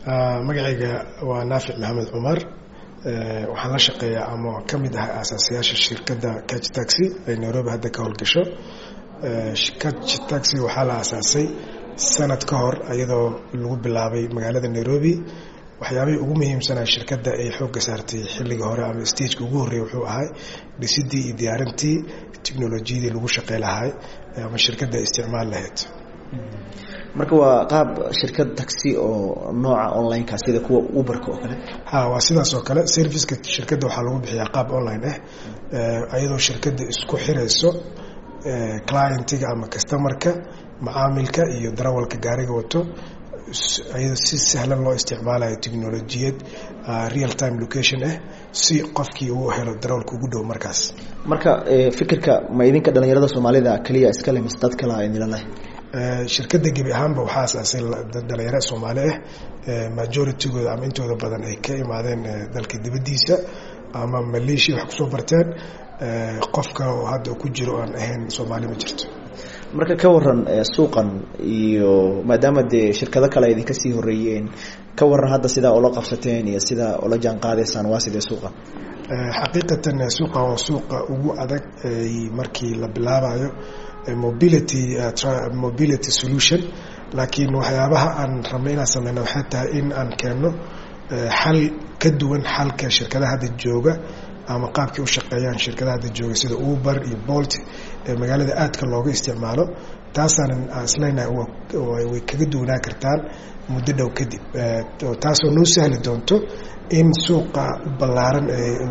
magacayga waa naafic maxamed cumar waxaan la shaqeeyaa ama ka mid ahay aasaasayaasha shirkadda catch taxi ay nairobi hadda ka howlgasho catch taxi waxaa la aasaasay sanad ka hor iyadoo lagu bilaabay magaalada nairobi waxyaabihii ugu muhiimsanaa shirkadda ay xoogga saartay xilliga hore ama stageka ugu horreeyay wuxuu ahay dhisidii iyo diyaarintii technolojiyadii lagu shaqey lahay ama shirkadda ay isticmaal lahayd marka waa qaab shirkad taxi oo nooca online-ka sida kuwa uberka oo kale ha waa sidaas oo kale serviceka shirkadda waxaa lagu bixiyaa qaab online ah iyadoo shirkadda isku xirayso clientiga ama customarka macaamilka iyo darawalka gaariga wato iyadoo si sahlan loo isticmaalayo technolojiyad real time location ah si qofkii uu helo darawalka ugu dhow markaas marka fikirka ma idinka dhalinyarada soomaalida keliya iskale mise dad kale a idinla leh shirkadda gebi ahaanba waxaa asaasay dhalinyaro soomaali ah majoritygooda ama intooda badan ay ka imaadeen dalka dibaddiisa ama maleeshiya wax kusoo barteen qof kale oo hadda ku jiro aan ahayn soomaali ma jirto marka ka waran suuqan iyo maadaama dee shirkado kale idinka sii horeeyeen ka waran hadda sidaa oola qabsateen iyo sidaa oola jaan qaadaysaan waa sidee suuqa xaqiiqatan suuqa waa suuqa ugu adag markii la bilaabayo mobility mobility solution laakiin waxyaabaha aan rabnay inaan sameyno waxay tahay in aan keenno xal ka duwan xalka shirkadaha hadda jooga ama qaabkii u shaqeeyaan shirkadaha hadda jooga sida uber iyo bolt ee magaalada aadka looga isticmaalo taasaanan isleynahay way kaga duwanaa kartaan muddo dhow kadib taasoo noo sahli doonto in suuqa ballaaran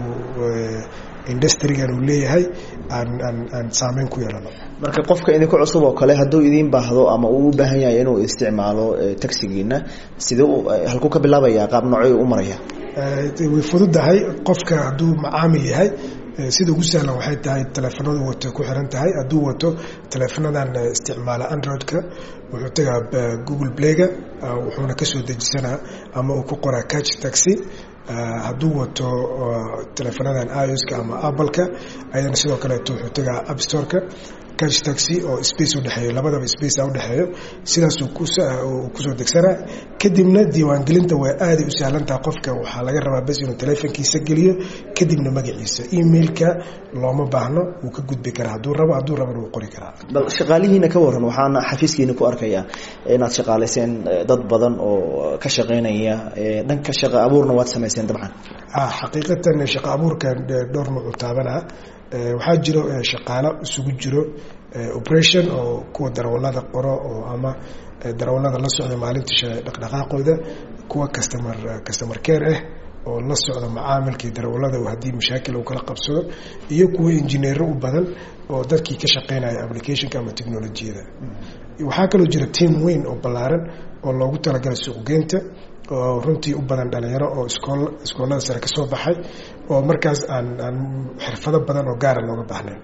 industrigan uu leeyahay aan aan aan saameyn ku yeelano marka qofka idinku cusub oo kale hadduu idiin baahdo ama uu u baahan yahay inuu isticmaalo taxigiina sidee halkuu ka bilaabaya qaab noocyo u maraya way fududahay qofka hadduu macaamil yahay sida ugu sahlan waxay tahay taleefanadu wato ku xiran tahay hadduu wato taleefanadan isticmaala android-ka wuxuu tagaa google playga wuxuuna kasoo dejisanaa ama uu ku qoraa catch taxi hadduu wato taleefanadan ioska ama appleka ayadana sidoo kaleeto wuxuu tagaa appstoreka catch taxi oo space udhexeeyo labadaba space a udhexeeyo sidaasuu kusoo degsanaa kadibna diiwaangelinta waa aaday u sahlantaha qofka waxaa laga rabaa bes inuu taleefonkiisa geliyo kadibna magaciisa emailka looma baahno wuu ka gudbi karaa hadduu rabo hadduu rabana wuu qori karaa bal shaqaalihiina ka waran waxaana xafiiskiina ku arkayaa inaad shaqaalayseen dad badan oo ka shaqeynaya dhanka shaqa abuurna waad samayseen dabcan xaqiiqatan shaqa abuurka dhowr nuucu taabanaa waxaa jiro shaqaalo isugu jiro operation oo kuwa darawalada qoro oo ama darawalada la socda maalinta dhaqdhaqaaqooda kuwa customer customer care ah oo la socda macaamilkii darawalada haddii mashaakil uu kala qabsado iyo kuwa injineero u badan oo dadkii ka shaqeynaya applicationka ama technolojiyada waxaa kaloo jira team weyn oo ballaaran oo loogu talagalay suuqgeynta oo runtii u badan dhalinyaro oo iskool iskoolada sare ka soo baxay oo markaas aan aan xirfado badan oo gaara looga baahnayn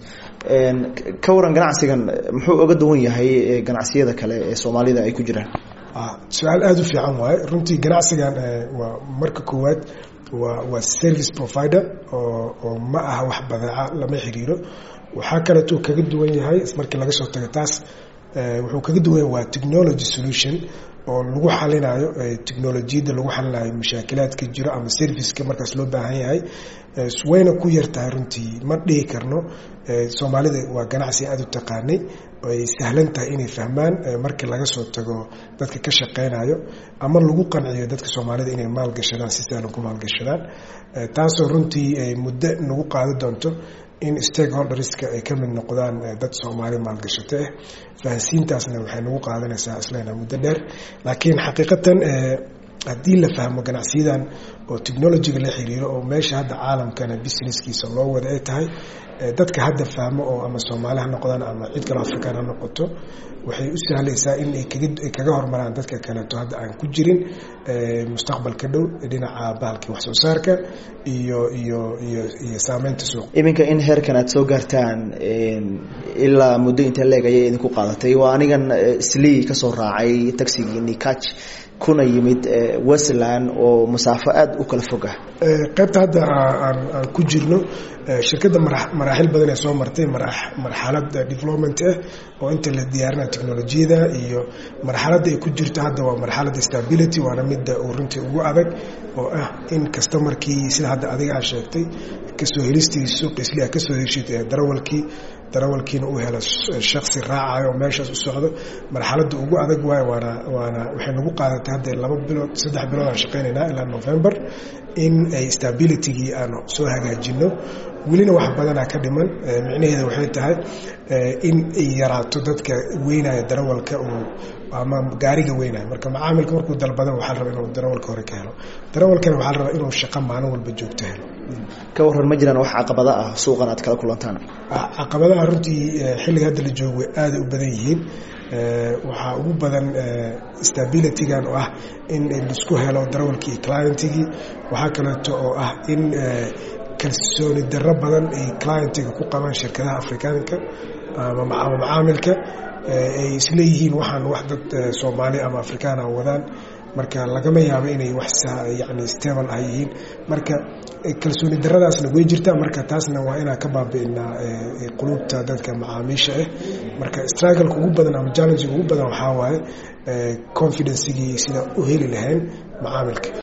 ka waran ganacsigan muxuu oga duwan yahay ganacsiyada kale ee soomaalida ay ku jiraan su-aal aada u fiican waaye runtii ganacsigan waa marka koowaad waa waa service provider oo oo ma aha wax badeeca lama xiriiro waxaa kaleetuu kaga duwan yahay markii laga soo tago taas wuxuu kaga duwan yahay waa technology solution oo lagu xalinayo technolojiyadda lagu xalinayo mashaakilaadka jiro ama serviceka markaas loo baahan yahay wayna ku yar tahay runtii ma dhihi karno soomaalida waa ganacsi aada u taqaanay ay sahlan tahay inay fahmaan markii laga soo tago dadka ka shaqeynayo ama lagu qanciyo dadka soomaalida inay maalgashadaan si sahlan ku maalgashadaan taasoo runtii muddo nagu qaadi doonto in stakeholderska ay ka mid noqdaan dad soomaali maalgashato ah fahansiintaasna waxay nagu qaadanaysaa islena muddo dheer laakiin xaqiiqatan haddii la fahmo ganacsiyadan oo technologyga la xiriiro oo meesha hadda caalamkana businesskiisa loo wada ay tahay dadka hadda fahmo oo ama soomaali ha noqdaan ama cid kaloo african ha noqoto waxay u sahlaysaa in ay kaga hormaraan dadka kaleeto hadda aan ku jirin mustaqbalka dhow dhinaca bahalkii wax soo saarka iyo iyo iyo iyo saameynta suuq iminka in heerkan aad soo gaartaan ilaa muddo inta leeg ayay idinku qaadatay waa anigan slii kasoo raacay taxigii nikach kuna yimid westland oo masaafo aada u kala fog ah qaybta hadda aan aan ku jirno shirkadda maraaxil badan ee soo martay marxalad development ah oo inta la diyaarinaya technolojiyada iyo marxaladda ay ku jirto hadda waa marxaladda stability waana midda uu runtii ugu adag oo ah in customarkii sida hadda adiga aa sheegtay kasoo helistii suuq isli a kasoo heshid darawalkii darawalkiina uu helo shaksi raacayo oo meeshaas u socdo marxaladda ugu adag waayo waana waana waxay nagu qaadatay hadda laba bilood saddex bilood aan shaqaynaynaa ilaa november in ay stabilitygii aanu soo hagaajino welina wax badanaa ka dhiman micnaheeda waxay tahay in ay yaraato dadka weynaya darawalka uu ama gaariga weynaya marka macaamilka markuu dalbada waxaa la rabaa inuu darawalka hore ka helo darawalkana waxaa la rabaa inuu shaqo maalin walba joogto helo ka waran ma jiraan wax caqabada ah suuqan aad kala kulantaan caqabadaha runtii xilliga hadda la joogo way aaday u badan yihiin waxaa ugu badan stabilitygan oo ah in laisku helo darawalkii iyo clientigii waxaa kaleeto oo ah in kalsooni darro badan ay clientiga ku qabaan shirkadaha afrikaanka ama macaamilka ay isleeyihiin waxaan wax dad soomaali ama afrikaana wadaan marka lagama yaabo inay wax yani stable ah yihiin marka kalsooni daradaasna way jirtaa marka taasna waa inaan ka baabi'inaa qulubta dadka macaamiisha ah marka struggleka ugu badan ama challengega ugu badan waxaa waaye confidencigii sida u heli lahayn macaamilka